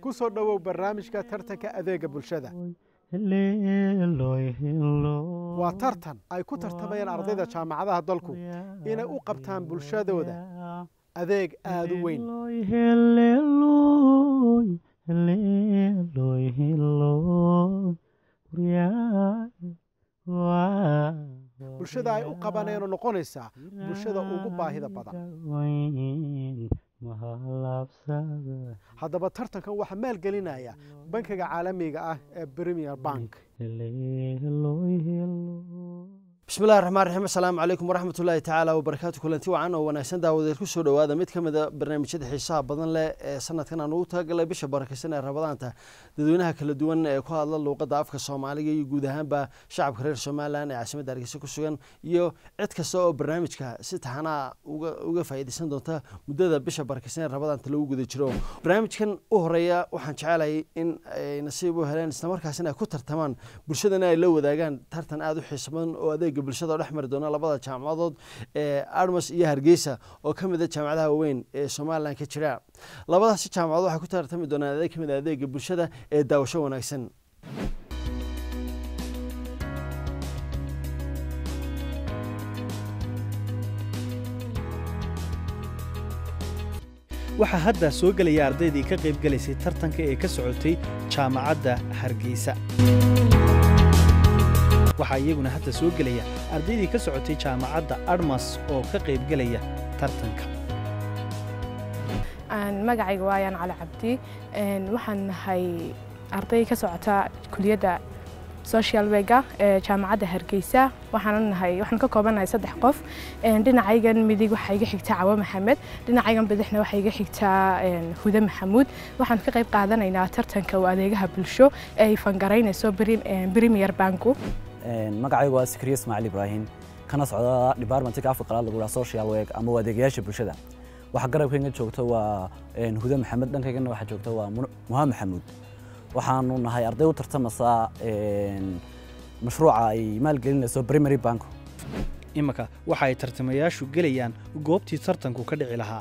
ku soo dhowow barnaamijka tartanka adeega bulshada waa tartan ay ku tartamayaan ardayda jaamacadaha dalku inay u qabtaan bulshadooda adeeg aada u weyn bulshada ay u qabanayno noqonaysaa bulshada ugu baahida badan haddaba tartankan waxaa maalgelinaya bankiga caalamiga ah ee premier bank bismillahi raxmaan raxiim assalaamu calaykum waraxmat ullaahi tacaala wabarakaatu kulanti wacan oo wanaagsan daawadeed ku soo dhowaada mid ka mid a barnaamijyada xiisaha badan leh ee sanadkan aan ugu talagalay bisha barakaysan ee rabadaanta dadweynaha kala duwan ee ku hadla luuqadda afka soomaaliga iyo guud ahaanba shacabka reer somalilan ee caasimadda hargeysa ku sugan iyo cid kasta oo barnaamijka si taxanaa uga faa'iidaysan doonta muddada bisha barakaysan ee rabadaanta lagu guda jiro barnaamijkan u horeeya waxaan jecelahay in ay nasiib u heleen islamarkaasina ay ku tartamaan bulshadana ay la wadaagaan tartan aada u xiisa badan oo adeeg bulshada oo dhex mari doona labada jaamacadood ee armas iyo hargeysa oo ka mid a jaamacadaha waaweyn ee somalilan ka jira labadaasi jaamacadood waxay ku tartami doonaan adeeg ka mid a adeega bulshada ee daawasho wanaagsan waxaa hadda soo gelaya ardaydii ka qayb gelaysay tartanka ee ka socotay jaamacadda hargeysa waxaa iyaguna hadda soo gelaya ardaydii ka socotay jaamacadda armas oo ka qaybgelaya tartanka magacayga waayaan cali cabdi waxaan nahay arday ka socota kuliyadda social wega ee jaamacadda hargeysa waxaan nahay waxaan ka koobanahay saddex qof dhinacaygan midig waxaa iga xigtaa cawo maxamed dhinacaygan bidixna waxaa iga xigtaa hude maxamuud waxaan ka qayb qaadanaynaa tartanka oo adeegaha bulsho ee ay fangaraynayso premier banku magacaygu waa sikriye ismaaciil ibraahim kana socda departmentka afka qalaad lagu dhaha social work ama waa adeegayaasha bulshada waxa garabkayga joogta waa hude maxamed dhankaygana waxaa joogta waa muha maxamuud waxaanu nahay arday u tartamasa mashruuca ay maalgelinayso primary bank iminka waxa ay tartamayaashu gelayaan goobtii tartanku ka dhici lahaa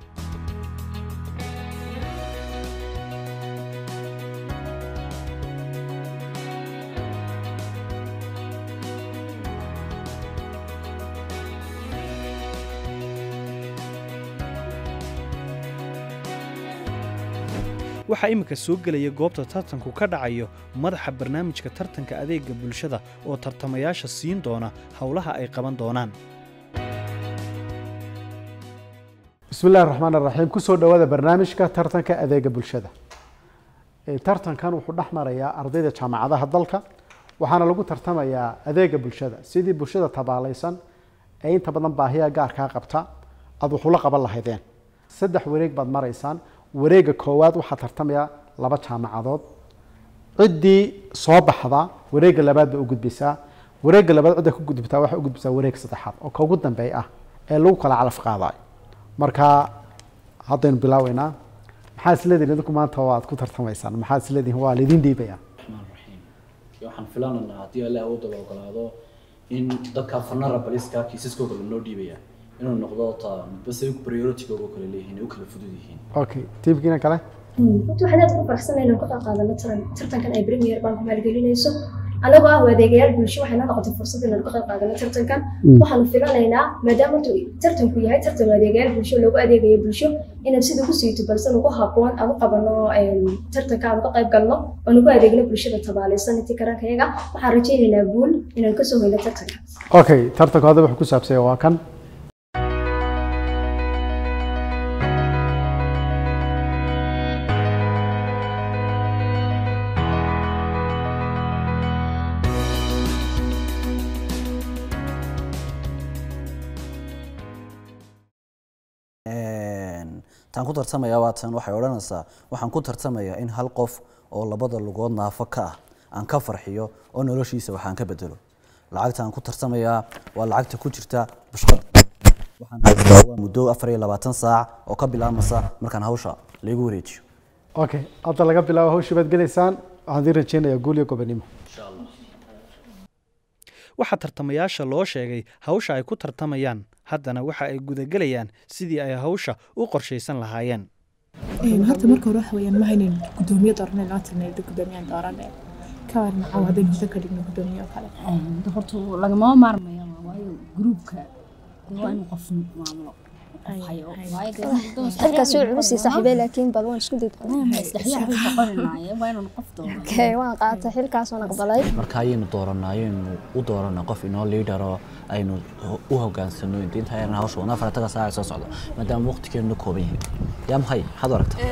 waxaa iminka soo gelaya goobta tartanku ka dhacayo madaxa barnaamijka tartanka adeega bulshada oo tartamayaasha siin doona howlaha ay qaban doonaan bismillahi raxmaan raxiim kusoo dhowaada barnaamijka tartanka adeega bulshada tartankan wuxuu dhex marayaa ardayda jaamacadaha dalka waxaana lagu tartamayaa adeega bulshada sidii bulshada tabaalaysan ee inta badan baahiya gaarkaa qabta aad wuxula qaban lahaydeen saddex wareeg baad maraysaan wareega koowaad waxaa tartamaya laba jaamacadood ciddii soo baxda wareega labaad bay u gudbisaa wareega labaad cidda ku gudubtaa waxay u gudbisaa wareeg saddexaad oo ka ugu dambeey ah ee lagu kala calaf qaadayo marka haddaynu bilaaweynaa maxaa isleedihin idinku maanta waad ku tartamaysaan maxaa isleedihin waa laydin dhiibaya waxaan filanaynaa haddii alle awoodda la ogolaado in dadka fanara baliska kiisaskooda lanoo dhiibaya inuu noqdo ta base prioritigooga kale leeyihiin ay u kala fudud yihiin okay tiimkiina kale runtii waxaan aad ugu faraxsanahay inaan ka qayb qaadano tartankan ay premier bank maalgelinayso anagoo ah adeegayaal bulsho waxayna noqotay fursad inaan ka qayb qaadano tartankan waxaanu filanaynaa maadaama horta tartanku yahay tartan adeegayaal bulsho loogu adeegayo bulsho inaan sida ugu siito balse ugu habboon aan u qabano tartanka aan ka qayb galno oo nagu adeegno bulshada tabaalaysan intii karankayaga waxaan rajaynaynaa guul inaan kasoo hoyno tartanka okay tartanku hadda wuxuu ku saabsanya waa kan taan ku tartamaya waatan waxay odhanaysaa waxaan ku tartamayaa in hal qof oo labada lugood naafo ka ah aan ka farxiyo oo noloshiisa waxaan ka bedelo lacagta aan ku tartamayaa waa lacagta ku jirta bushqad waxaan haystaa waa muddo afar iyo labaatan saac oo ka bilaabmasa markaan hawsha laygu wareejiyo okay hadda laga bilaabo hawshii baad gelaysaan waxaan idin rajeynayaa guul iyo gobonimo waxaa tartamayaasha loo sheegay hawsha ay ku tartamayaan haddana waxa ay gudagelayaan sidii ay hawsha u qorshaysan lahaayeen Een, horta marka hore waxa weeyaan ma haynin gudoomiye dooranay lama tirnay gudoomiyaan dooranay ka waran caawa haddaynu hada ka dhigno gudoomiye oo kale horta lagama maarmayo waayo gruubka dee waa inuu qof maamulo qof hayo waayo dee xilkaas wuu culus yahay saaxiibey laakiin bal waan isku day saddexyax bay noqonaynaayeen waa inuu qof doono okay waan qaatay xilkaas waan aqbalay marka ayaynu dooranaa ayaynu u dooranaa qof inoo liidaro aynu ho- u hogaansano inta ayaan hawsha wadnaa farataga saaca soo socda maadaama waqtigeenu kooban yahay yaa maxay maxaad u aragtaa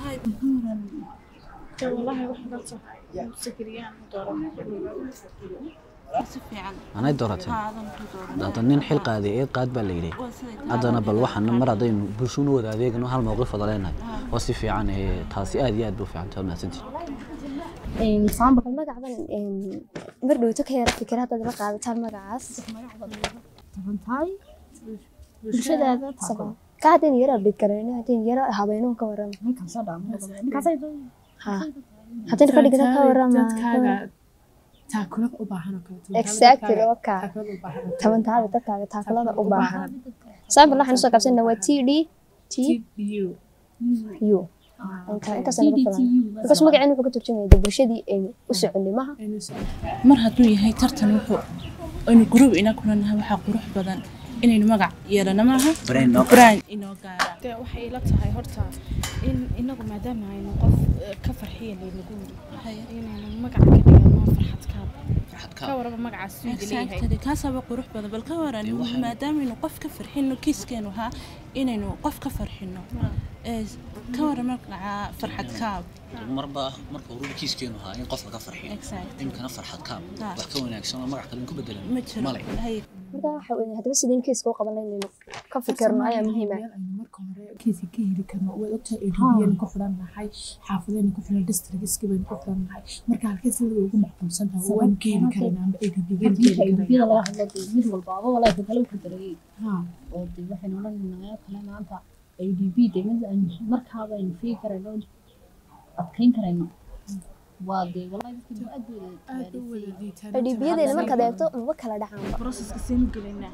anay dooratay hadda nin xil qaaday eed qaad baa la yidhi haddana bal waxaan mar haddaynu bulshuna wada adeegano hal mowqif wada leenahay oo si fiican ee taasi aad iyo aad bay u fiican tahay mahadsantihin example magacadan mar dhowto ka yara fikir haddaad la qaadataan magacaas tabantahay bulshadaada Sabab. ka haddaynu yara abdhid karayno haddaynu yara habeenuhu ka warrama ninkan soo dhaamo ninkaasay ha haddaynu ka dhigno ka warrama dadkaaga taakulo u baahan oo kale tabantaada exactly dadkaaga waka taakulo u baahan oo kale. tabantaada dadkaaga taakulada u baahan sample waxaan usoo qabsanna waa t d t TDU. u inta intaas nagu filan because magaceenu wuxuu ka turjumaya dee bulshadii aynu u soconimaha Aynu soo- mar hadduu yahay tartan wuxuu aynu gruub ina kulanahay waxaa qurux badan inaynu magac yeelano maaha brand inoo gaara dee waxay ila tahay horta in inagu maadaama aynu qof eh, ka farxiya laynagu yiri inaynu magaca ka dhigano farxad kaab ka waraba magacaas suu leeyahay exactly kaasaaba qurux badan bal ka waran maadaamaynu qof ka farxino kiiskeenu ahaa inaynu qof ka farxino Ee, ka waran magaca farxad kaab marba marka uu kiiskeenu ahaa in qof laga farxiyo Exactly. imkana farxad kaab Ha. wax ka wanaagsan oo magac kale ku bedelan ma jiro Hay- marka waxa weeye haddaba sideen kiiska u qabanay inaynu ka fikirno ayaa muhiim ah meel aynu marka hore kiisa ka heli karno waad ogtahay edbiyaynu ku xidhan nahay xaafadaynu ku xidhan districtski baynu ku xidhan nahay marka halkee sida ugu macquulsan tahay oo waynu ka heli karaynaa amba edbiyaynu ka heli edbiyada karaynaa laga hadlo dee mid walbaaba walaa dadkale u kadarayay Ha. oo dee waxaynu odhanaynaa kale maanta adb dee mid aynu markaaba aynu fiigi karayno adkayn karayno waa dee walaahi dadkii aad bay aad u wada liitaan adhiibiyadeena markaad eegto maba kala dhacaanba processka seenu gelinaa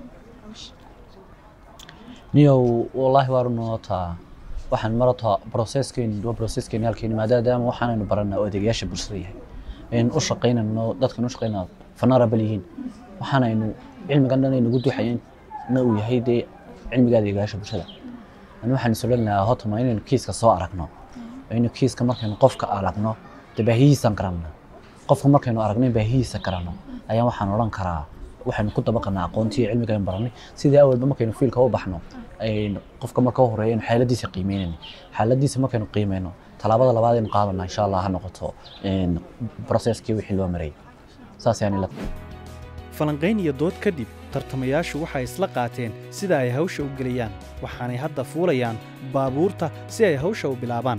niyow wallaahi waa runootaa waxaan marata processkeeni waa processkeeni halkeeni maadaama waxaanaynu baranaa oo adeegayaasha bulshada yahay aynu u shaqaynayno dadkan u shaqaynaa vulnerable yihiin waxaanaynu cilmigan dhan ay nagu duxayeen na uu yahay dee cilmiga adeegayaasha bulshada ani waxaan is odhan lahaa hotama inaynu kiiska soo aragno aynu kiiska markaynu qofka aragno dee baahiyihiisaan garanna qofka markaynu aragno in baahiyihiisa garanno ayaan waxaan odhan karaa waxaynu ku dabaqanaa aqoontii iyo cilmiga aynu baranay sidii awalba markaynu fiilka u baxno aynu qofka marka u horeeya aynu xaaladiisa qiimeynayno xaaladiisa markaynu qiimeyno tallaabada labaad aynu qaadanaa insha allah ha noqoto een, processkii wixii loo marayay saas ayaan ila falanqayn iyo dood kadib tartamayaashu waxay isla qaateen sida ay hawsha u gelayaan waxaanay hadda fuulayaan baabuurta si ay hawsha u bilaabaan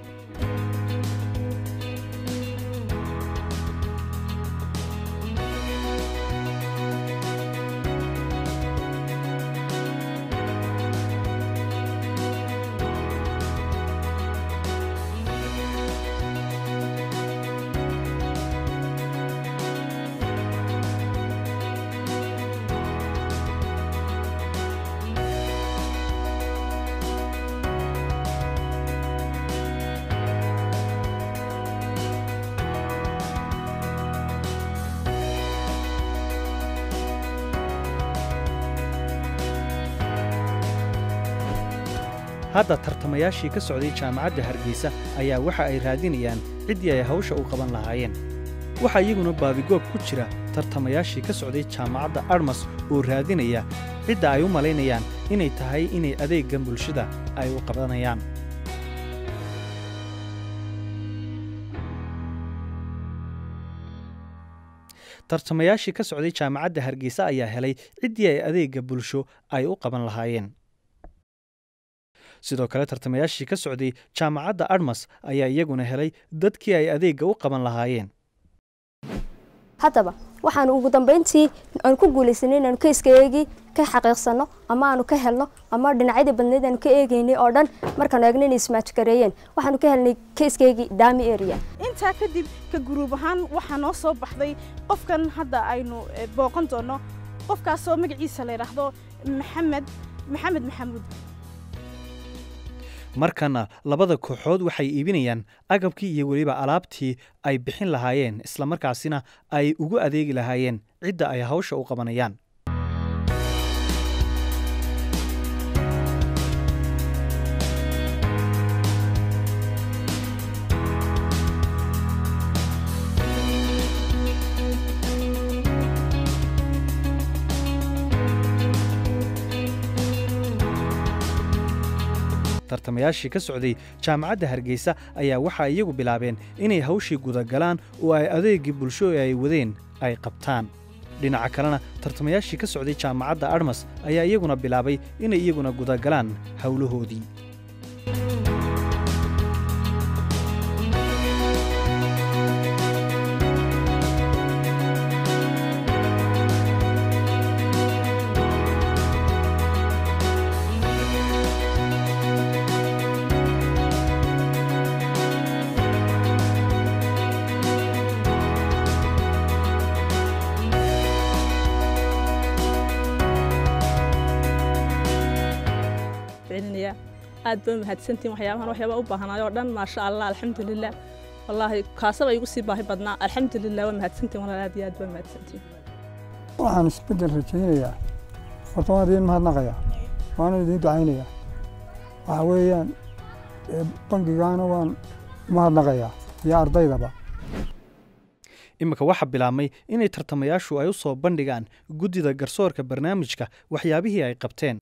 hadda tartamayaashii ka socday jaamacadda hargeysa ayaa waxa ay raadinayaan ciddii ay hawsha u qaban lahaayeen waxaa iyaguna baabigoob ku jira tartamayaashii ka socday jaamacadda armas oo raadinaya cidda ay u malaynayaan inay tahay inay adeeggan bulshada ay u qabanayaan tartamayaashii ka socday jaamacadda hargeysa ayaa helay ciddii ay adeegga bulsho ay u qaban lahaayeen sidoo kale tartamayaashii ka socday jaamacadda armas ayaa iyaguna helay dadkii ay adeegga u qaban lahaayeen haddaba waxaanu ugu dambeyntii aanu ku guulaysanay inaanu keiskaeegii ka xaqiiqsano ama aanu ka helno ama dhinacyadii badneyd aanu ka eegeynay oo dhan markaanu eegno inay ismaajgareeyeen waxaanu ka helnay keiskaeegii dami area intaa kadib ka guruub ahaan waxaa noo soo baxday qofkan hadda aynu eh, booqan doono qofkaasoo magaciisa la yidhaahdo maxamed maxamed maxamuud markana labada kooxood waxay iibinayaan agabkii iyo weliba alaabtii ay bixin lahaayeen islamarkaasina ay ugu adeegi lahaayeen cidda ay hawsha u qabanayaan tartamayaashii ka socday jaamacadda hargeysa ayaa waxaa iyagu bilaabeen inay hawshii gudagalaan oo ay adeegii bulsho ee ay wadeen ay qabtaan dhinaca kalena tartamayaashii ka socday jaamacadda admas ayaa iyaguna bilaabay inay iyaguna gudagalaan howlahoodii aad baa mahadsantiin waxyaabahan waxyaabaa u baahnaay oo dhan maasha allah alxamdulilah wallaahi kaasaba igu sii baahi badnaa alxamdulilah waa mahadsantiin walaal aad iyo aad baa mahadsantiin waxaan isbeddel rajaynayaa horta waan idiin mahadnaqayaa waana idiin ducaynayaa waxa weeyaan bangigaana waan mahadnaqayaa iyo ardaydaba iminka waxaa bilaabmay inay tartamayaashu ay u soo bandhigaan guddida garsoorka barnaamijka waxyaabihii ay qabteen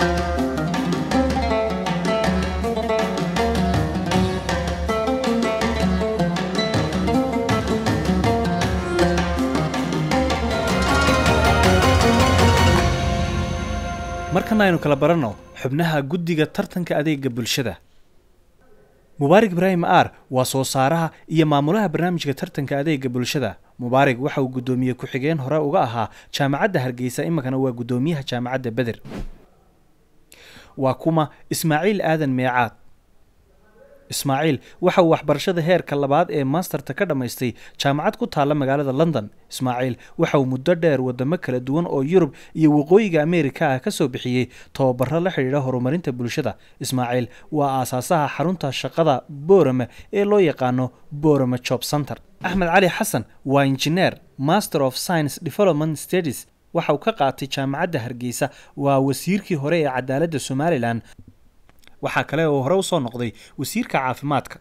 markana aynu kala baranno xubnaha guddiga tartanka adeega bulshada mubaarig ibraahim aar waa soo saaraha iyo maamulaha barnaamijka tartanka adeega bulshada mubaarig waxa uu guddoomiye ku-xigeen hore uga ahaa jaamacadda hargeysa iminkana waa guddoomiyaha jaamacadda beder waa kuma ismaaciil aadan meecaad ismaaciil waxa uu waxbarashada heerka labaad ee maasterta ka dhammaystay jaamacad ku taalla magaalada london ismaaciil waxa uu muddo dheer wadamo kala duwan oo yurub iyo waqooyiga ameerika ah ka soo bixiyey tababaro la xidhiidha horumarinta bulshada ismaaciil waa aasaasaha xarunta shaqada boorame ee loo yaqaano boorame job center axmed cali xasan waa injineer master of science development studies waxa uu ka qaatay jaamacadda hargeysa waa wasiirkii hore ee cadaaladda somalilan waxaa kale oo hore u soo noqday wasiirka caafimaadka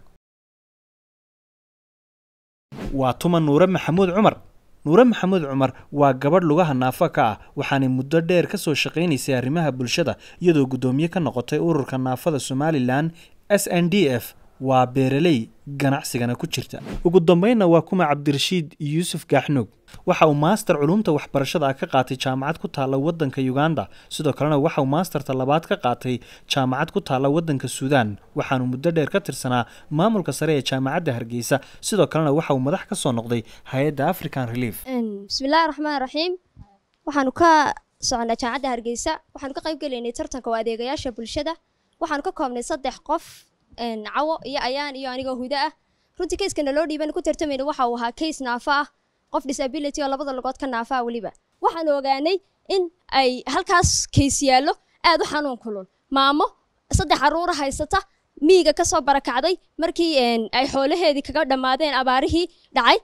waa tuma nuure maxamuud cumar nuure maxamuud cumar waa gabadh lugaha naafa ka ah waxaanay muddo dheer ka soo shaqaynaysay arrimaha bulshada iyadoo guddoomiye ka noqotay ururka naafada somalilan s n d f waa beeraley ganacsigana ku jirta ugu dambeynna waa kuma cabdirashiid yuusuf gaaxnuug waxa uu maaster culumta waxbarashada ah ka qaatay jaamacad ku taalla waddanka uganda sidoo kalena waxa uu maasterta labaad ka qaatay jaamacad ku taalla waddanka suudaan waxaanu muddo dheer ka tirsanaa maamulka sare ee jaamacadda hargeysa sidoo kalena waxa uu madax ka soo noqday hay-adda african relief bismillaahi raxmaan raxiim waxaanu ka soconaa jaamacadda hargeysa waxaanu ka qayb gelaynay tartanka oo adeegayaasha bulshada waxaanu ka koobnay saddex qof cawo iyo ayaan iyo anigoo hudo ah runtii kayskana loo dhiiban ku tartamayna waxa uu ahaa kays naafa ah qof disability oo labada lugood ka naafa ah weliba waxaanu ogaanay in ay halkaas kays yaallo aad u xanuun kulul maamo saddex caruura haysata miiga kasoo barakacday markii ay xoolaheedii kaga dhammaadeen abaarihii dhacay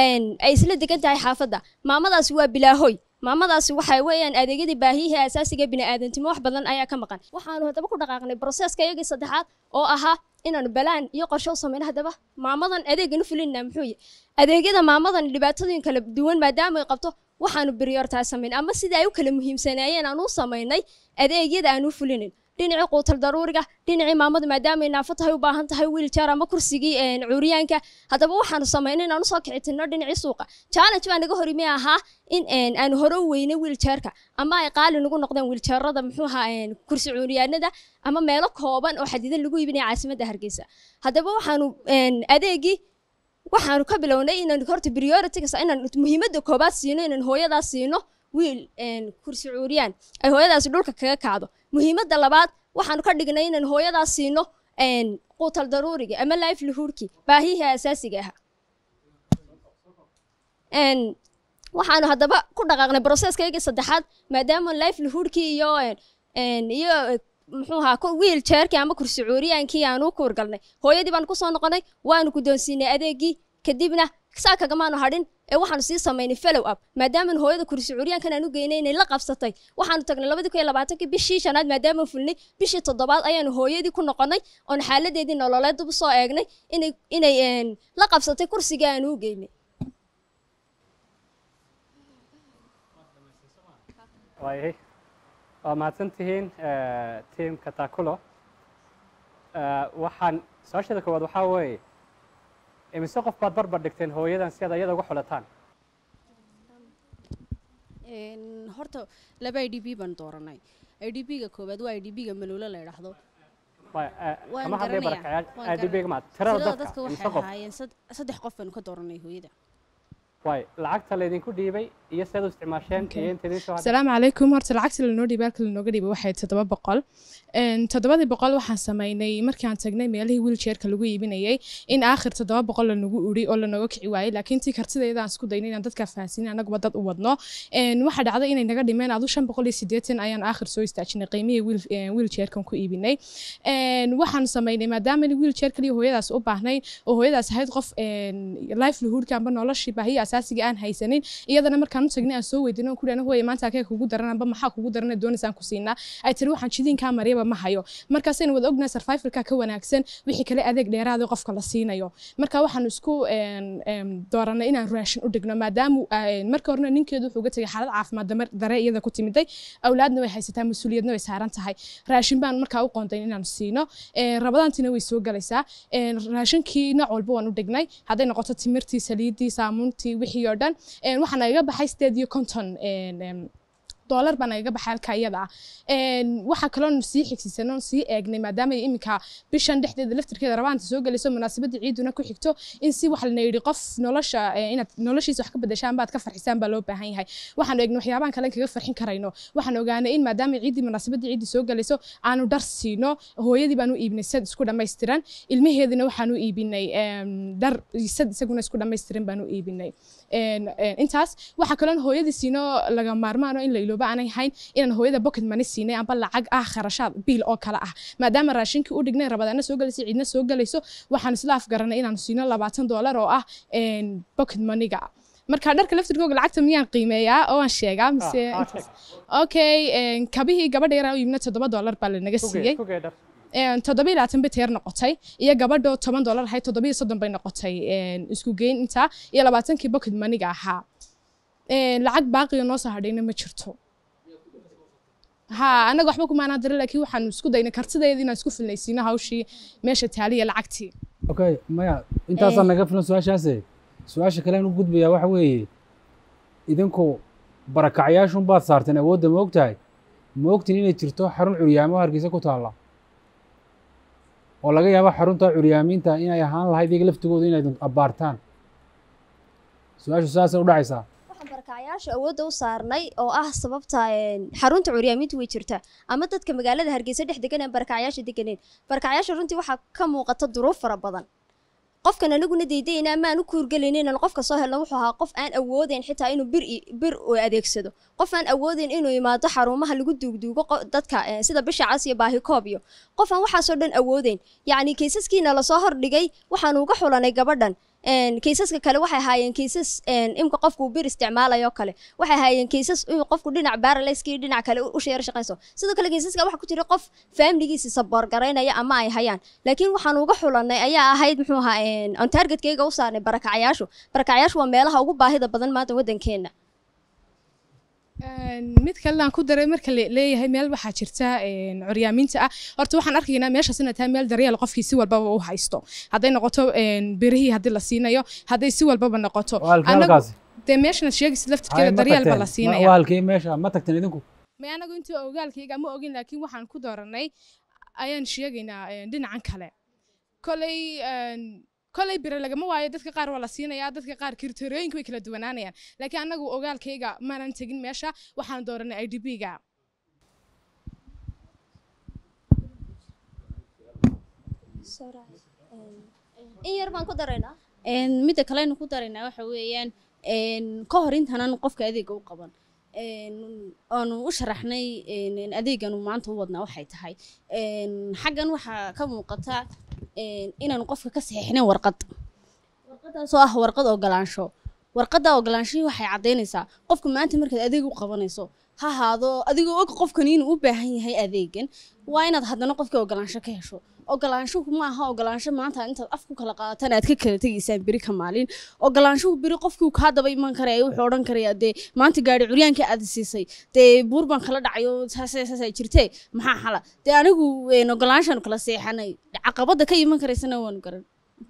ay isla degan tahay xaafadda maamadaasi waa bilaahoy maamadaasi waxay weeyaan adeegyadii baahiyihii asaasiga bini'aadantimo wax badan ayaa ka maqan waxaanu haddaba ku dhaqaaqnay broseska iyagii saddexaad oo ahaa inaanu balaan iyo qorsho u samayno haddaba maamadan adeeganu fulinna muxuu yahay adeegyada maamadan dhibaatooyin kala duwan maadaama ay qabto waxaanu prioritize samayn ama sidii ay u kala muhiimsanaayeen aan u samaynay adeegyada aan u fulinin dhinacii quutal daruuriga dhinacii maamada maadaama ay naafo tahay u baahan tahay wiiljaar ama kursigii cuuriyaanka haddaba waxaanu samaynay inaan usoo kicitinno dhinacii suuqa challenge baa naga horimi ahaa in aanu hore u weynay wiiljaarka ama ay qaali nagu noqdeen wiiljaarada muxuu ahaa kursi cuuriyaanada ama meelo kooban oo xadidan lagu iibinaya caasimadda hargeysa haddaba waxaanu adeegii waxaanu ka bilownay inaan horta priority inaan muhiimadda koobaad siino inaan hooyadaas siino wiil kursi cuuriyaan ay hooyadaasi dhulka kaga kacdo muhiimadda labaad waxaanu ka dhignay inaan hooyadaas siino quutal daruuriga ama livelihoodki baahiyihii asaasiga ahaa waxaanu haddaba ku dhaqaaqnay broseskaygii saddexaad maadaama livelihoodkii iyo iyo muxuu ahaa wiil jeerkii ama kursi cuuriyaankii aan u kuurgalnay hooyadii baan kusoo noqonay waanu guddoonsiinay adeegii kadibna saa kagamaanu hadhin ee waxaanu sii samaynay follow up maadaama hooyada kursi curyaankan aan u geynay inay la qabsatay waxaanu tagnay labadii kun iyo labaatankii bishii shanaad maadaama fulnay bishii toddobaad ayaanu hooyadii ku noqonay oon xaaladeedii nololeed dib usoo eegnay inay inay la qabsatay kursigii aanu u geynay waayahay waa mahadsantihiin tiimka takulo waxaan su-aasheeda koowaad waxaa weeye imise qof baad barbar dhigteen hooyadan si aad ayada uga xulataan horta laba i d b baan dooranay i d b-ga koowaad waa i d b-ga maluulo la idhaahdo waan kama hadlay garanayaa barakacayaal idbga maad tirada tirada dadka dadka imise waxay qof ahaayeen sad- saddex qof baanu ka dooranay hooyada waay lacagta laydinku dhiibay iyo sidaad u isticmaasheen iyo inta idin soo hadhay asalaamu calaykum horta lacagta lanoo dhiibay halka lanooga dhiibay waxay toddoba boqol Een, toddobadii boqol waxaan samaynay markaan tagnay meelihii wiiljeerka lagu iibinayay in aakhir toddoba boqol lanagu uri oo lanooga kici waayey laakiin tii kartidayda aan isku daynay inaan dadka fahansiinin annaguba dad u wadno Een, waxaa dhacday inay naga dhimeen adu shan boqol iyo siddeetan ayaan aakhir soo istaajinay qiimihii wiil een, wiiljeerkan ku iibinay Een, waxaan samaynay maadaama wiiljeer kaliya hooyadaas u baahnayn oo hooyadaas ahayd qof een, livelihoodka amba noloshii baahiya asaasiga aan haysanin iyadana markaan u tagnay aan soo weydiino ku dhana hooye maanta akee kugu daran amba maxaa kugu daran ee doonaysaan ku siinaa ay tiri waxaan jidiinkaa mariyaba ma hayo markaasaynu wada ognahay survivalka ka wanaagsan wixii kale adeeg dheeraada qofka la siinayo marka waxaan isku een, een, dooranay inaan raashin u dhigno maadaama een, marka horena ninkeedu wuxuu uga tegay xaalad caafimaad damar- dare iyada ku timiday awlaadna way haysataa mas-uuliyadna way saaran tahay raashin baan markaa u qoonday inaan siino Een, rabadaantiina way soo galaysaa Een, raashinkii nooc walba waan u dhignay hadday noqoto timirtii saliiddii saamuuntii wixii oo dhan Een, waxaa nagaga baxay sideed iyo konton een, een, doolar baa nagaga baxay halka iyada ah Een, waxaa kaloo sii xigsiisanoo sii eegnay maadaama ay iminka bishan dhexdeeda laftirkeeda rabaanta soo gelayso munaasabadda ciiduna ku xigto in si wax lana yidhi qof nolosha eh, inaad noloshiisa wax ka bedeshaan baad ka farxisaan baa loo baahan yahay waxaan eegnay waxyaabahan kale kaga farxin karayno waxaan ogaanay in maadaama ciiddii munaasabadda ciiddii soo gelayso aanu dhar siino hooyadii baan u iibinay sad isku dhammaystiran ilmaheedina waxaan u iibinay em, dhar sad isaguna isku dhammaystiran baan u iibinay Een, een, intaas waxaa kaloon hooyadii siino laga maarmaano in la ilooba aanay hayn inaan hooyada pocket money siinay amba lacag ah kharashaad biil oo kale ah maadaama raashinkii u dhignay rabadaana soo galayso ciidna soo galayso waxaan isla afgaranay inaan siino labaatan doolar oo ah een, pocket moneyga marka dharka laftirkooga lacagta miyaan qiimeeyaa oo aan sheegaa mise Ah, ah, intaas? okay een, kabihii gabadha yaraa u yimina toddoba doolar baa lanaga siiyey kugee dhar Een, toddoba iyo labaatan bay teer noqotay iyo gabadho toban doolar ahayd toddoba iyo soddon bay noqotay een, isku geyn intaa iyo labaatankii pocket moneyga ahaa Een, lacag baaqiga noo soo hadhayna ma jirto ha anaga waxba kumaanaa dira laakiin waxaan isku daynay kartideeda inaan isku filnaysiino hawshii meesha taaliya lacagtii okay maya intaasaan naga filan su-aashaase su-aasha kale aan u gudbayaa waxa weeye idinku barakacyaashun baad saarteen awoodda ma ogtahay ma ogtin inay jirto xarun curyaamo oo hargeysa ku taalla oo laga yaabo xarunta curyaamiinta inay ahaan lahayd iyaga laftigooda inay abbaartaan su-aashu saasay u dhacaysaa waxaan barakacayaasha awoodda u saarnay oo ah sababta een, xarunta curyaamintu way jirtaa ama dadka magaalada hargeysa dhex degan ee barakacayaasha deganeen barakacayaasha runtii waxaa ka muuqata duruuf fara badan qofkan anaguna diidayna ama aan u kuurgelayna inaan qofka soo helno wuxuu ahaa qof aan awoodeyn xitaa inuu bir i- bir u adeegsado qof aan awoodeyn inuu imaado xarumaha lagu duugduugo qo- dadka eh, sida bisha cas iyo baahikoob iyo qof aan waxaasoo dhan awoodeyn yacni kaysaskiina lasoo hordhigay waxaanu uga xulanay gabadhan Een, kaysaska kale waxay ahaayeen kaysas een, imka qofku uu bir isticmaalayo kale waxay ahaayeen kaysas in qofku dhinac baraleskii dhinac kale u sheer shaqayso sidoo kale kaysaska waxaa ku jira qof faamiligiisa saboor garaynaya ama ay hayaan laakiin waxaan uga xulanay ayaa ahayd muxuu ahaa een, aan targetkayga u saarnay barakacayaashu barakacayaashu waa meelaha ugu baahida badan maanta waddankeena Een, mid kalena aan ku daray marka la leeyahay meel waxaa jirta een, curyaamiinta ah horta waxaan arkaynaa meeshaas inay tahay meel daryeel qofkii si walbaba u haysto hadday noqoto een, birihii haddii la siinayo hadday si walbaba noqoto Waa halkee Anagu- halkaasi? dee meeshanaad sheegaysid Hay, laftirkeeda ma daryeel baa tagteen? la Ma- siinaya waa halkee meesha ma tagteen idinku may anagu intii ogaalkayga ma ogin laakiin waxaan ku dooranay ayaan sheegaynaa een, dhinacan kale koley een, koley bire lagama waayo dadka qaar waa la siinayaa dadka qaar kriteriyooyinka way kala duwanaanayaan laakiin anagu ogaalkayga maanan tegin meesha waxaan dooranay i d b-ga in yar baan ku daraynaa Een, midda kalenu ku daraynaa waxa weeyaan een, ka hor intaanan qofka adeega u qaban aanu u sharaxnay adeeganu maanta u wadnaa waxay tahay xaggan waxaa ka muuqata inaanu qofka ka saxiixnayn warqad warqadaasoo ah warqad ogolaansho warqadda ogolaanshihii waxay caddaynaysaa qofka maanta markaad adeeg u qabanayso ha ahaado adigoo og qofkani inuu u baahan yahay adeegan waa inaad haddana qofkii ogolaansho ka hesho ogolaanshuhu ma aha ogolaansho maanta intaad af ku kala qaadataan aad ka kala tegaysaan beri ka maalin ogolaanshuhu beri qofkii kaa daba iman karaya wuxuu odhan karayaa dee maanta gaari curyaanka aad siisay dee buur baan kala dhacayo saasay jirtee maxaa xala dee anigu ogolaanshaanu kala seexanay caqabadda ka iman karaysana waanu garan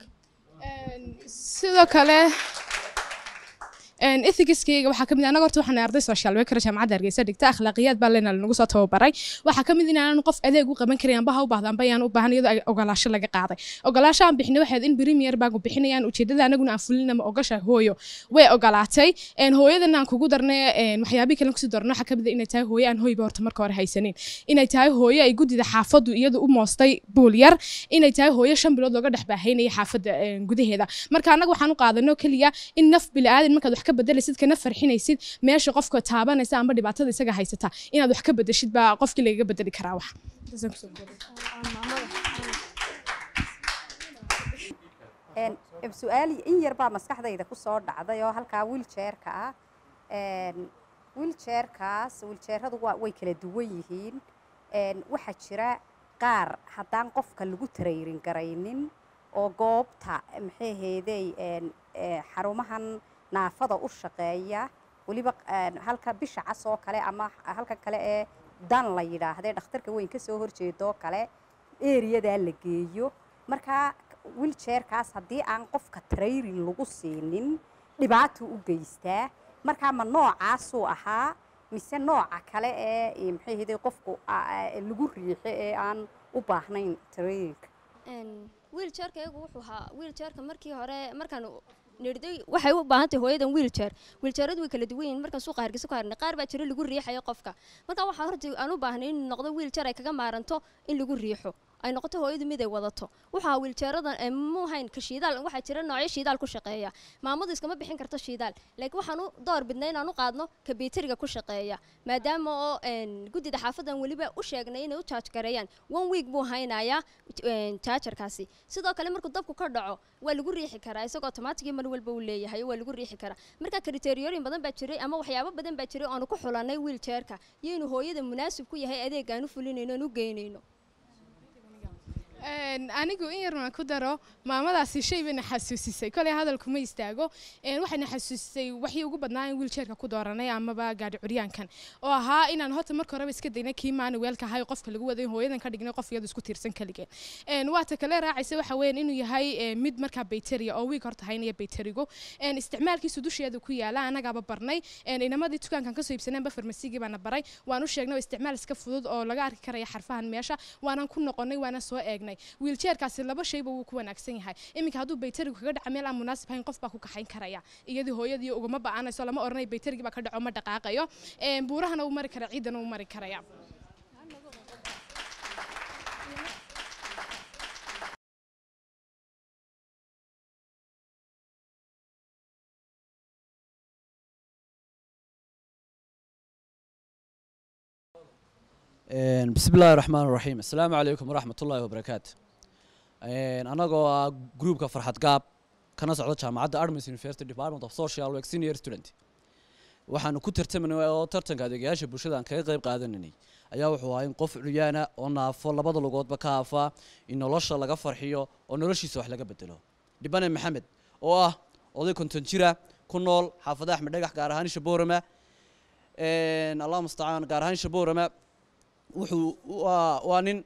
sidoo kale ethicskayga waxaa kamid anaga horta waxaan arday social worker jaamacadda hargeysa dhigta akhlaaqiyaad baa lena lanagu soo tababaray waxaa kamid inaanan qof adeeg u qaban karin amba ha u baahda amba ayaan u baahan iyadoo ay ogolaasho laga qaaday ogolaasho aan bixinay waxayd in premier baagu bixinayaan ujeedada anaguna aan fulin ama ogasha hooyo way ogolaatay hooyadan aan kugu darnay waxyaabihii kalen kusii darno waxaa kamid inay tahay hooyo aan hoyba horta marka hore haysanin inay tahay hooyo ay guddida xaafadu iyadu u moostay buul yar inay tahay hooyo shan bilood looga dhex baahaynaya xaafadda gudaheeda marka annaga waxaan u qaadano keliya in naf bilaadan markaad wax ka bedelaysid kana farxinaysid meesha qofka taabanaysa amba dhibaatada isaga haysata inaad wax ka bedeshid baa qofkii lagaga bedeli karaa wax su-aal in yar baa maskaxdayda ku soo dhacday oo halkaa wiiljeerka ah wiiljeerkaas wiiljeeradu way kala duwan yihiin waxaa jira qaar haddaan qofka lagu tarayrin garaynin oo goobta maxay ahaydey xarumahan naafada u shaqeeya weliba halka bisha cas oo kale ama halka kale ee dan la yidhaahdee dhakhtarka weyn kasoo horjeedoo kale eriyadaa la geeyo markaa wiiljeerkaas haddii aan qofka trayrin lagu siinin dhibaatuu u geystaa markaa ma noocaasuu ahaa mise nooca kale ee maxay ahaydey qofku lagu riixo ee aan u baahnayn trayrinka wiiljeerka iyagu wuxuu ahaa wiiljeerka markii hore markaan nirday waxay u baahan tahay hooyadan wiiljeer wiiljeeradu way kala duwan yihiin markaan suuqa hargeysa ku harnay qaar baa jira lagu riixayo qofka marka waxaa horta aan u baahnay inuu noqdo wiiljeer ay kaga maaranto in lagu riixo ay noqoto hooyadu mid ay wadato waxaa wiiljeeradan mu hayn ka shiidaal waxaa jira noocyo shiidaal ku shaqeeya maamadu iskama bixin karto shiidaal laakiin waxaan u door bidnay inaan u qaadno ka beteriga ku shaqeeya maadaama oo guddida xaafadan weliba u sheegnay inay u jaaj gareeyaan one week buu haynayaa jaajarkaasi sidoo kale markuu dabku ka dhaco waa lagu riixi karaa isagoo tomaatigii mar walba uu leeyahay waa lagu riixi karaa marka kriteeriyooyin badan baa jiray ama waxyaabo badan baa jiray oonu ku xulanay wiiljeerka iyo inuu hooyada munaasib ku yahay adeeg aan u fulinayno aan u geynayno anigu in yarna ku daro maamadaasi shay bayna xasuusisay koley hadalkuma istaago waxayna xasuusisay waxii ugu badnaa in wiiljeerka ku dooranay amaba gaadhi curyaankan oo ahaa inaan horta marka horeba iska daynay kii maana weelka ahay qofka lagu waday hooyadan ka dhignay qof iyadu isku tiirsan kaligeen waata kale raacaysa waxa weeyaan inuu yahay mid markaa bayteriya oo wiig horta haynaya bayterigu isticmaalkiisu dusheeda ku yaala annagaaba barnay inamadii dukaankan kasoo iibsaneenba farmasigii baana baray waan u sheegnay oo isticmaal iska fudud oo laga arki karaya xarfahan meesha waanaan ku noqonay waana soo eegnay wiiljeerkaasi laba shayba wuu ku wanaagsan yahay iminka hadduu bayterigu kaga dhaca meel aan munaasib hayn qof baa ku kaxayn karaya iyadii hooyadii ugama ba'anayso lama odhanay bayterigii baa ka dhaco ma dhaqaaqayo buurahana uu mari kara ciidana uu mari karaya bismi illaahi raxmaan raxiim assalaamu calaykum waraxmat ullaahi wabarakaatu annagoo ah gruupka farxad gaab kana socda jaamacadda artemis university department of social work senior student waxaanu ku tartamanay oo tartanka adeegayaasha bulshada aan kaga qayb qaadanaynay ayaa wuxuu ahaa in qof curyaana oo naafo labada lugoodba ka afa in nolosha laga farxiyo oo noloshiisa wax laga bedelo dhibane maxamed oo ah oday konton jira ku nool xaafada axmed dhagax gaar ahaan shaboorama allah mustacaan gaar ahaan shaboorama wuxuu waa waa nin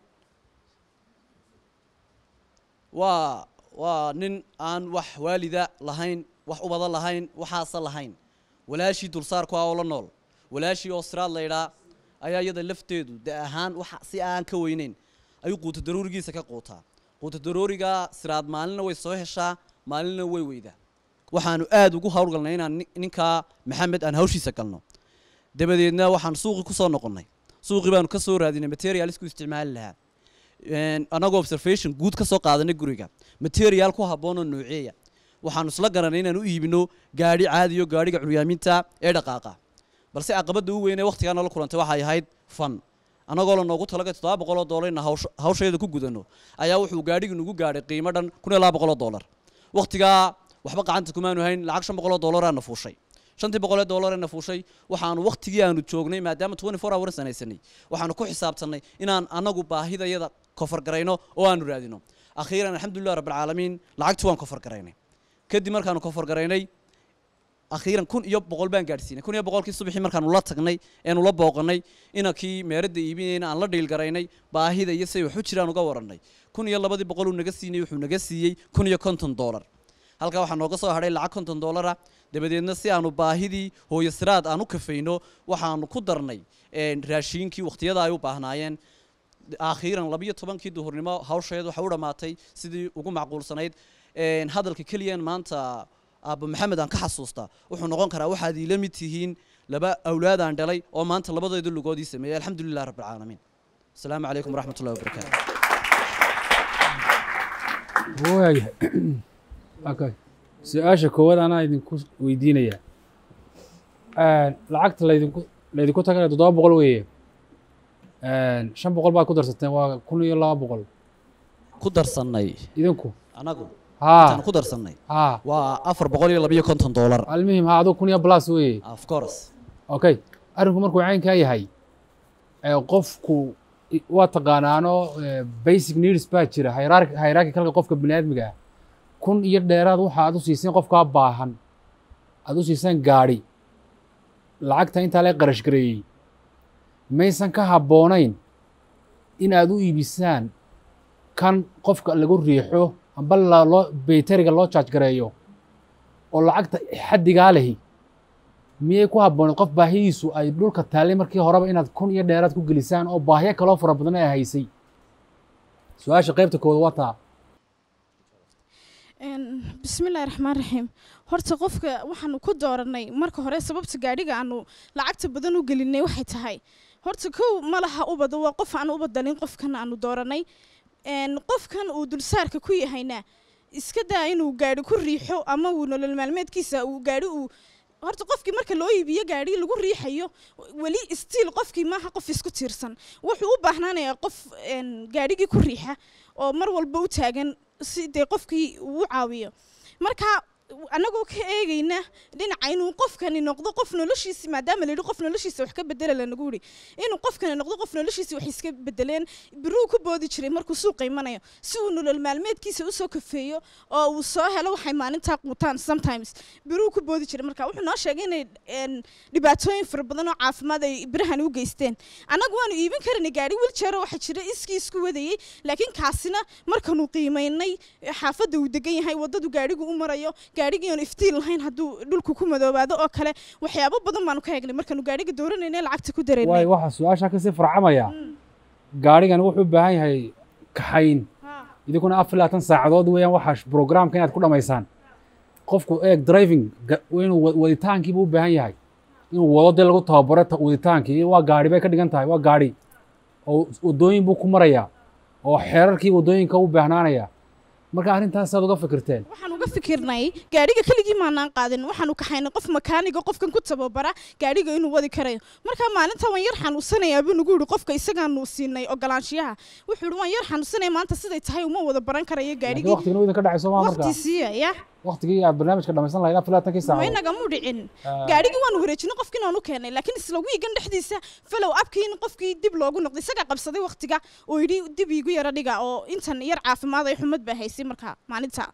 waa waa nin aan wax waalida lahayn wax ubada lahayn waxaasa lahayn walaashii dulsaarku ah oo la nool walaashii oo siraad laydhaa ayaa iyada lafteedu de ahaan wax si aan ka weyneyn ayuu quuta daroorigiisa ka quutaa quuta darooriga siraad maalinna way soo heshaa maalinna way weydaa waxaanu aada ugu howlgalnay inaan ninkaa maxamed aan hawshiisa galno dabadeedna waxaan suuqii kusoo noqonnay suuqii baanu ka soo raadinay material isku isticmaali lahaa annagoo observation guud ka soo qaadanay guriga material ku habboonoo nooceeya waxaanu isla garanay inaan u iibino gaadhi caadiyo gaadhiga curyaaminta ee dhaqaaqa balse caqabadda u weyn ee waqtigaa nala kulantay waxay ahayd fan annagoo la noogu talagay toddoba boqoloo doolar inaan hawsh- hawsheeda ku gudano ayaa wuxuu gaadhigii nagu gaadhay qiimo dhan kun iyo laba boqoloo doolar waqtigaa waxba gacanta kumaanu hayn lacag shan boqoloo doolaraana fuushay shantii boqolee doolarana fuushay waxaanu waqtigii aanu joognay maadaama twenty four hours aan haysanay waxaanu ku xisaabtannay inaan anagu baahidayada kofar garayno oo aanu raadino akhiiran alxamdulilah rabbilcaalamiin lacagtii waan kofar garaynay kadib markaanu kofar garaynay akhiiran kun iyo boqol baan gaadhsiinay kun iyo boqolkii subaxii markaanu la tagnay eenu la booqanay inankii meeradda iibinayna aan la dhiil garaynay baahida iyo say wax u jiraan uga warannay kun iyo labadii boqol uu naga siinay wuxuu naga siiyey kun iyo konton doolar halkaa waxaa nooga soo hadhay lacag konton doolara dabadeedna si aanu baahidii hooyo siraad aan u kafayno waxaanu ku darnay een, raashiinkii waqtiyada ay u baahnaayeen akhiiran labiyo tobankii duhurnimo hawsheed waxay u dhammaatay sidii ugu macquulsanayd Een, hadalka keliyan maanta aabba maxamed aan ka xasuustaa wuxuu noqon karaa waxaad iila mid tihiin laba awlaad aan dhalay oo maanta labadeedu lugoodii sameeyey alxamdulilah rabbilcaalamiin asalaamu calaykum waraxmat ullahi wabarakaatu waayahay okay su-aasha koowaad anaa idinku weydiinaya lacagta laydinku laydinku tagana toddoba boqol weeye shan boqol baad ku darsateen waa kun iyo laba boqol ku darsannay idinku anagu haa intaan ku darsannay haa waa afar boqol iyo labiyo konton doolar almuhim ha aduu kun iyo plus weeye of course okay arrinku markuu caynkaa yahay ee qofku i- waa taqaanaano eh, basic needs baa jira hierarch- hierarchicalka qofka biniaadmiga ah kun iyo dheeraad waxa aad u siiseen qofkaa baahan aad u siiseen gaadhi lacagta intaa lee qarash gareeyey maysan ka habboonayn in aad u iibisaan kan qofka lagu riixo amba la- loo baytariga loo jaaj gareeyo oo lacagta xaddigaa lehi miyay ku habbooneed qof baahidiisu ay dhulka taallay markii horeba inaad kun iyo dheeraad ku gelisaan oo baahiyo kaloo fara badan ay haysay su-aasha qaybta koowaad waa taa bismillahi raxmaan raxiim horta qofka waxaanu ku dooranay marka hore sababta gaadhiga aanu lacagta badan u gelinay waxay tahay horta kow ma laha ubada waa qof aan ubadalin qofkan aanu dooranay Een, qofkan uu dulsaarka ku yahayna iska daa inuu gaadhi ku riixo ama uu nolol maalmeedkiisa uu gaadhi uu horta qofkii marka loo iibiyo gaadhi lagu riixayo weli stiil qofkii maaha qof isku tiirsan wuxuu u baahnaanayaa qof een, gaadhigii ku riixa oo mar walba u taagan si dee qofkii uu u caawiyo marka annagoo ka eegayna dhinaca inuu qofkani noqdo qof noloshiisi maadaama layidhi qof noloshiisa wax ka bedela lanagu yidhi inuu qofkani noqdo qof noloshiisi wax iska bedeleen biruu ku boodi jiray markuu suuqa imanayo si uu nolol maalmeedkiisa usoo kafeeyo oo uu soo helo waxay maalintaa quutaan sometimes biruu ku boodi jiray marka wuxuu noo sheegay inay een, dhibaatooyin fara badan oo caafimaad ay birahani u geysteen annagu waanu iibin karanay gaadhi wiljeero waxa jira iskii isku wadayey laakiin kaasina markaanu qiimaynay xaafadda uu degan yahay waddadu gaadhigu u marayo gaadhigii aan iftiin lahayn hadduu dhulku ku madoobaado oo kale waxyaabo badan baanu ka eegnay markaanu gaadhiga dooranayna lacagta ku waay dareynay waxaa su-aashaa kasii farcamaya gaadhigan wuxuu u baahan yahay kaxayn idinkuna afar iyo labaatan saacadood weeyaan waxaa programka inaad ku dhammaysaan qofku eeg driving ga- inuu wa- waditaankiiba u baahan yahay inuu wado dee lagu tababaro ta- waditaankii waa gaadhi bay ka dhigan tahay waa gaadhi oo waddooyin buu ku marayaa oo xeerarkii waddooyinka u baahnaanaya marka arrintaas aad uga fikirteen waxaan uga fikirnay gaadhiga keligii maanaan qaadin waxaanu kaxaynay qof makaaniga qofkan ku tababara gaadhiga inuu wadi karayo marka maalinta waan yar xanuunsanayaa buu nagu yihi qofka isagaanu siinay ogolaanshiyaha wuxuu yihi waan yar xanuunsanaya maanta siday tahay uma wada baran karayo laakiin gaadhigii waqtigina idinka dhacayso maa marka waqtiisiiya ya waqtigii aad barnaamijka dhammaysan lahayd afar iyo labaatankii ma saacadood inagamu dhicin Ah. gaadhigii waanu wareejinay qofkiin oonu keenay laakiin isla wiigan dhexdiisa falow abkii in qofkii dib loogu noqday isagaa qabsaday waqtiga oo yidhi dib iigu yara dhiga oo intan yar caafimaad ay xumad baa haysay marka maalinta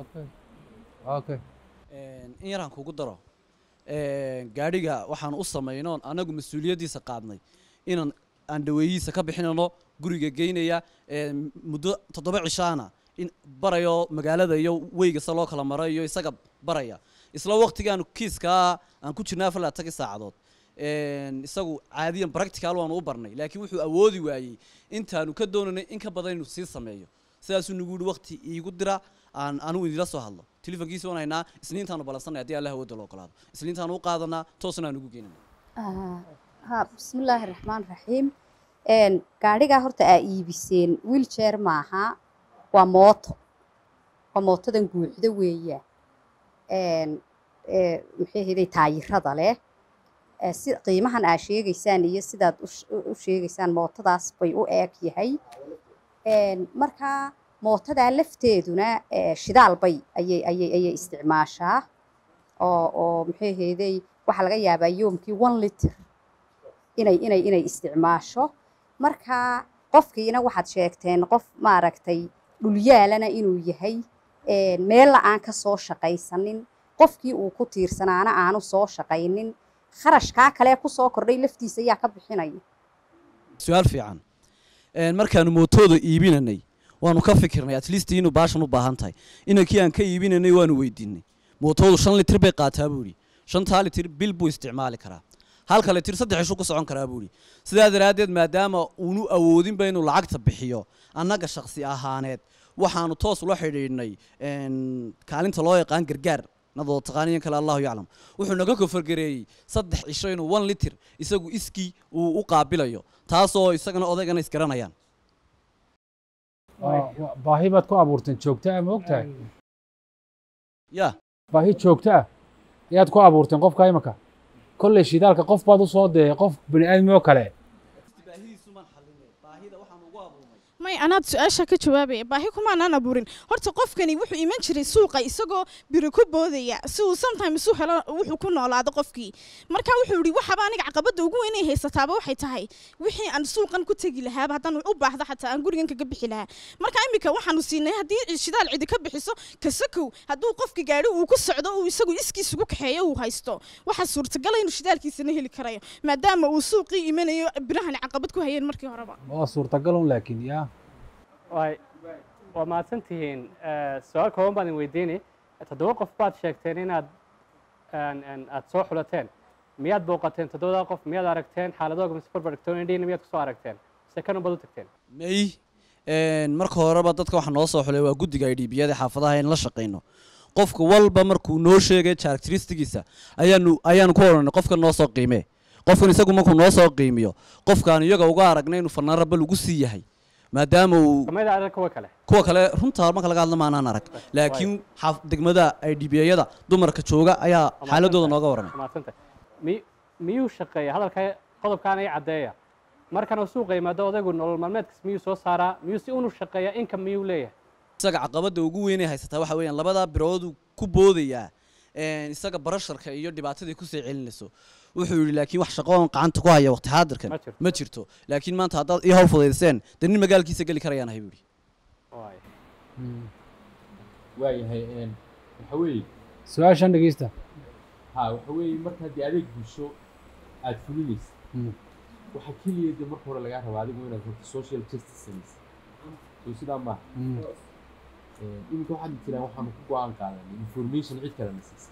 okay in yaraan kugu daro Een, gaadhiga waxaan u samaynoon anagu mas-uuliyaddiisa qaadnay inaan aan dhaweeyihiisa ka bixinano guriga geynaya een, muddo toddoba cishaana in barayo magaalada iyo weyga se loo kala maro iyo isaga baraya isla waqtigaan kiiskaa aan ku jirnay afar iyo labaatankii saacadood Een, isagu caadiyan practical waanu u barnay laakiin wuxuu awoodi waayey intaanu ka doonanay in ka badan inuu sii sameeyo sidaasuu nagu yihi waqti iigu dira aan anigu idinla soo hadlo telefonkiisa waan haynaa isniintaanu ballansanay haddii allah awoodda loo ogolaado isniintaanu u qaadanaa toosna aan ugu geynana Ah, ha bismillaahi raxmaan raxiim Een, gaadhigaa horta aa iibiseen wheelchair maaha waa mooto waa mootadan guuxda weeya Een, ee, maxay ahaydey taayirada leh Eh, si qiimahan aa sheegaysaan iyo sidaad u sh- u- u sheegaysaan mootadaas bay u eeg yahay Een, marka mootadaa lafteeduna eh, shidaal bay ayay ayay ayay isticmaashaa oo oo maxay ahaydey waxaa laga yaabaa yoomkii one liter inay inay inay isticmaasho marka qofkiina waxaad sheegteen qof maaragtay dhulyaalana inuu yahay een, meella aan ka soo shaqaysanin qofkii uu ku tiirsanaana aanu soo shaqaynin kharashkaa kale ku soo kordhay laftiisa ayaa ka bixinaya su-aal fiican Een, markaanu mootooda iibinanay waanu ka fikirnay at least inuu baashan u baahan tahay inankii aan ka iibinanay waanu weydiinay mootoodu shan litir bay qaataa buu yidhi shantaa litir bil buu isticmaali karaa halka litir saddex ishuu ku socon karaa buu yidhi sidaa daraaddeed maadaama uunu awoodinba inuu lacagta bixiyo annaga shakhsi ahaaneed waxaanu toos ula xidhiidhnay een, kaalinta loo yaqaan gargaar nadoo taqaaniyan kale allahu yaclam wuxuu naga kofargareeyey saddex cisho inuu one litir isagu iskii uu u qaabilayo taasoo isagana odaygana isgaranayaan Waa- waa- baahi baad ku abuurteen joogto ah ma ogtahay ya baahi joogto ah ayaad ku abuurteen qofka imika kolley shidaalka qof baad u soo dee qof bani aadmi oo kale may anaad su-aasha ka jawaabaya baahi kumaanaan abuurin horta qofkani wuxuu iman jiray suuqa isagoo biro ku boodaya si uu sometimes u helo wuxuu ku noolaado qofkii marka wuxuu yidhi waxaba aniga caqabada ugu weyn ay haysataaba waxay tahay wixii aan suuqan ku tegi lahaaba haddaan u baahdo xataa aan gurigan kaga bixi lahaa marka imika waxaanu siinay haddii shidaal cidi ka bixiso kasakow hadduu qofki gaadhi uu ku socdo uu isagu iskiis ugu kaxeeyo uu haysto waxaa suurtagala inuu shidaalkiisana heli karayo maadaama uu suuqii imanayo birahani caqabad ku hayeen markii horeba waa suurtagalun laakiin yaa waay waa mahadsan tihiin Eh, su-aal kooban baan idin weydiini toddoba qof baad sheegteen inaad een, een, aad soo xulateen miyaad booqateen toddobadaa qof miyaad aragteen xaaladooga mise barbardhigtoon indhiina miyaad kusoo aragteen mise kan unbaad u tagteen may een, marka horeba dadka waxaa noo soo xulay waa guddiga idhiibiyada xaafadaha in la shaqayno qofka walba markuu noo sheegay characteristigiisa ayaanu ayaanu ku odhanay qofkan noo soo qiimee qofkan isagu markuu noo soo qiimiyo qofkaan iyaga uga aragnay inuu fanaanra bal ugu sii yahay maadaama uu kamida adag kuwa kale kuwa kale runtaa marka laga hadla maanaan arag laakiin xaaf degmada idhibiyada dumarka jooga ayaa xaaladooda nooga waramay mahadsanta mi miyuu shaqeeya hadalka qodobkaan ay caddeeya markan uu suuqa yimaado odaygu nolol maalmeedkas miyuu soo saaraa miyuu si unu shaqeeya income miyuu leeyahay isaga caqabada ugu weynay haysataa waxa weeyaan labadaa biroodu ku boodayaa een, isaga barasharka iyo dhibaatadii kusii celinayso wuxuu yidhi laakiin wax shaqo oon gacanta ku haya waqti xaadirkan ma jirto laakiin maanta haddaad ii hawl fudaydiseen dee nin magaalkiisa geli karayaan ahay buu yidhi waayahay een, waxa weeye su-aashan dhegeysta ha waxa weeye marka haddii adeeg bulsho aad fulinaysa waxa keliya de marka hore lagaa rabaa adigu inaad horta social justice samaysa soo sidaa maaha Een, iminka waxaad jiraan waxaanu ku go-aan qaadanay information cid kale na siisa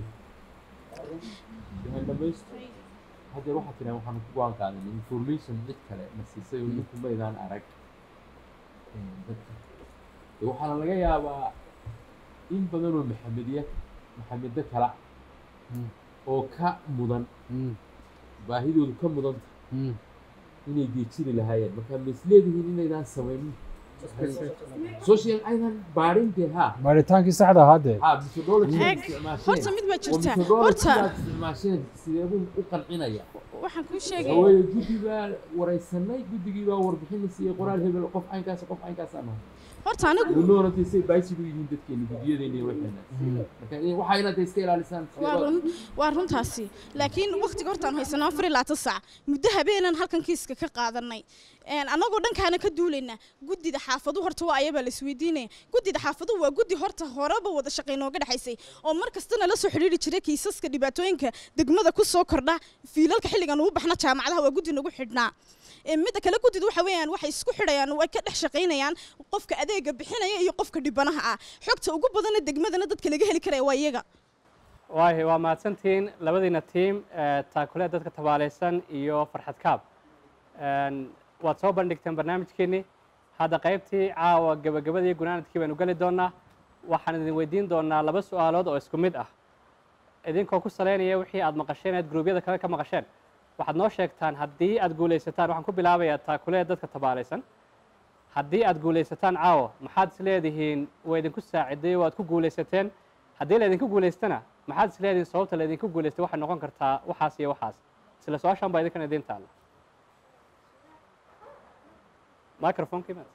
waxaan dhamaysto haddeer waxaad tiraan waxaanu ku go-aan qaadanay information cid kale na siisay oo ninku maydaan arag Een, dadka De waxaana laga yaabaa in badan oo maxamediya maxamedo kala oo ka mudan baahidoodu ka mudanta inay geejiri lahaayeen marka ma isleedihiin inaydaan samaynin social aydan baadhin dee ha baaritaankii saxda ahaa dee ha methodology Eeg, horta mid baa jirta. Horta- isticmaasheen sideebuu u qancinaya waxaan kuu sheegaya waayo guddi baa waraysanay guddigii baa warbixin la siiyey qoraal hebel qof caynkaas qof caynkaasaan nahay horta anigu noorantay say baasigu yihiin dadkeena guddiyadeena iyo waxeena marka waxaa inaad iska ilaalisaan waa run waa runtaasi laakiin waqtiga hortaan haysano afar iyo labaatan saac muddo habeenan halkan kiiska ka qaadanay Een, annagoo dhankaana ka duulaynaa guddida xaafadu horta waa ayabaa la isweydiinaya guddida xaafadu waa guddi horta horeba wada shaqay nooga dhexaysay oo mar kastana la soo xidhiiri jiray kiisaska dhibaatooyinka degmada ku soo kordha fiilalka xilligan ugu baxna jaamacadaha waa guddi nagu xidhnaa Ee, midda kale guddidu waxa weeyaan waxay isku xidhayaan way ka dhex shaqaynayaan qofka adeega bixinaya iyo qofka dhibanaha ah xogta ugu badana degmadana dadka laga heli karaya waa iyaga waayahay waa mahadsantihiin labadiina tiim eh, taakuleed dadka tabaalaysan iyo farxad kaab Een, waad soo bandhigteen barnaamijkeenni hadda qaybtii caawa gebagabadii gunaanadkii baynu geli doonaa waxaan idin weydiin doonaa laba su-aalood oo isku mid ah idinkoo ku saleynaya wixii aad maqasheen aad gruubyada kale ka maqasheen waxaad noo sheegtaan haddii aad guulaysataan waxaan ku bilaabayaa taakuleed dadka tabaalaysan haddii aad guulaysataan caawa maxaad is leedihiin waa idinku saaciday waad ku guulaysateen haddii laydinku guulaystana maxaad is leedihiin sababta laydinku guulaystay waxay noqon kartaa waxaas iyo waxaas isla su-aashan baa idinkana idiin taalla microphonekii ma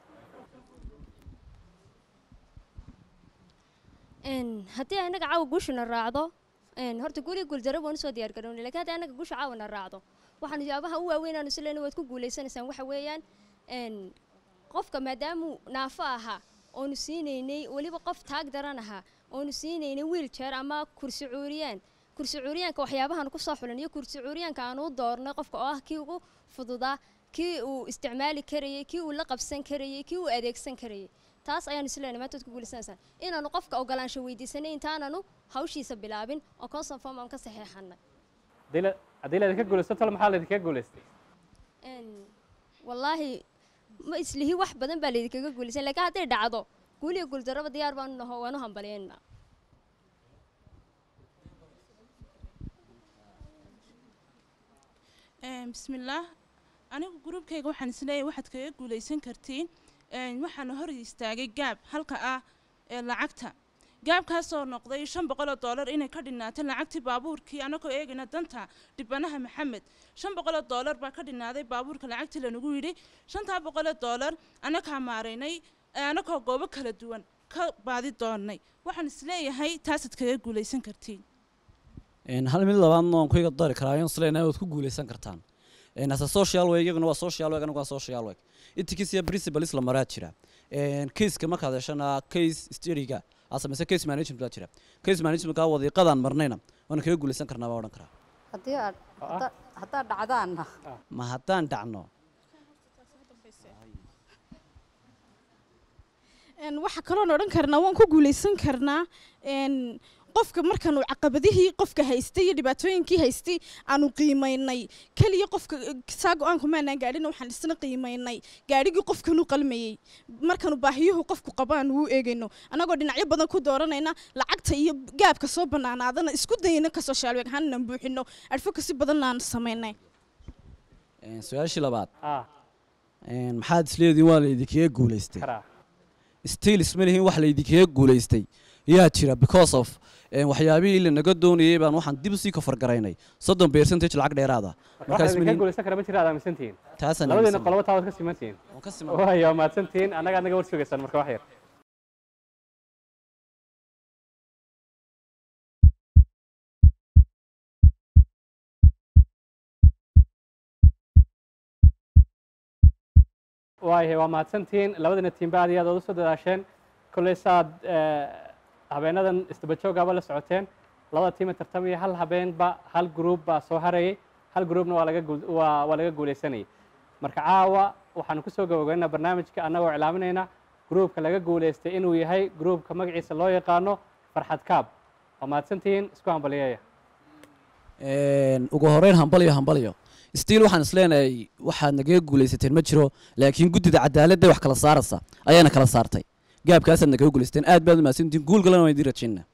Een, haddii anaga caawa guushana raacdo een, horta guriga guuldaro waan usoo diyaar garownay laakiin haddii anaga guusha caawina raacdo waxaan yaabaha u waaweyn aan isleena waad ku guuleysanaysaan waxa weeyaan een, qofka maadaamuu naafo ahaa oonu siinaynay weliba qof taag daran ahaa oonu siinaynay wiiljeer ama kursi cuuriyaan kursi cuuriyaanka waxyaabahan kusoo xulan iyo kursi cuuriyaanka aan u doornay qofka oo ah kii ugu fududaa kii uu isticmaali karayay kii uu la qabsan karayay kii uu adeegsan karayay taas ayaan isleena maanta waad ku guuleysanaysaan inaanu qofka ogolaansho weydiisanay intaananu hawshiisa bilaabin oo consent form aan ka saxeexanay haddii la haddii la idinka guulaysto tole maxaa la idinkaga guulaystay Een, wallaahi ma islihi wax badan baa laydinkaga guulaysan laakiin hadday dhacdo guuliga guuldarraba diyaar baanu naho waanu hambalyeynaa Een, bismillaah anigu gruubkayga waxaan isleeyahay waxaad kaga guulaysan kartiin een, waxaana hor istaagay gaab halka ah ee lacagta gaabkaasoo noqday shan boqol oo doolar inay ka dhinnaatay lacagtii baabuurkii anagoo eegayna danta dhibanaha maxamed shan boqol oo doolar baa ka dhinnaaday baabuurka lacagtii lanagu yidhi shantaa boqol oo doolar anagaa maaraynay ee anagoo goobo kala duwan ka baadi doonnay waxaan isleeyahay taasaad kaga guulaysan kartiin Een, hal mid labaadna waan ku iga dari karaa ayaan isleeyahay waad ku guuleysan kartaan Een, hase social way iyaguna waa social way anigu waa social way intikiis iyo principles la maraa jira Een, caseka markaad heshana case studyga aad samaysa case management baa jira case managementka wadiiqadaan marnayna waana kaga guuleysan karnaa baa odhan karaa haddii aad hadda- haddaad dhacdaanna ma haddaan dhacno Een, waxa kaloon odhan karnaa waan ku guuleysan karnaa een, qofka markaanu caqabadihii qofka haystay iyo dhibaatooyinkii haystay aanu qiimaynay keliya qofka eh, saa go-aanku maanaan gaadhina waxaan isna qiimaynay gaadhigii qofkanu qalmayey markaanu baahiyuhu qofku qabo aanu u eegayno annagoo dhinacyo badan ku dooranayna lacagta iyo gaabka soo bannaanaadana isku dayayna kasoo shaalweeg ahaannan buuxino advocacy badanna aan samaynay Een, su-aashii labaad Een, maxaad isleediin waa laydinkaga guuleystay still isma lihin wax laydinkaga guuleystay yaa jira because of een, waxyaabihii lanaga doonayay baan waxaan dib usii kafargaraynay soddon percentage lacag dheeraada waxaa idinkaga guulaysan kara ma jira aad aaminsantihiin Taasaan labadiina aaminsan. qolobo taa waad ka simantihiin ka siman. waayo waa mahadsantihiin annaga adnaga war sugaysaan marka wax yar waayahay waa mahadsantihiin labadiina tiimba aad iyo aad ood usoo dadaasheen kolley saad eh, habeenadan isdaba joogaaba la socoteen labada tiima tartamaya hal habeenba hal gruub baa soo harayay hal gruubna waa laga guul- waa waa laga guuleysanayay marka caawa waxaanu kusoo gabagabeynaa barnaamijka annagoo iclaaminayna gruubka laga guuleystay inuu yahay gruubka magaciisa loo yaqaano farxad kaab waa mahadsantihiin isku hambaliyeeya Een, ugu horeyn hambalyo hambalyo still waxaan isleenahay waxaad nagaga guuleysateen ma jiro laakiin guddida cadaaladda wax kala saaraysa ayaana kala saartay gaabkaasaad nagaga guuleysateen aad baad u mahadsantihiin guul galana waan idiin rajaynaa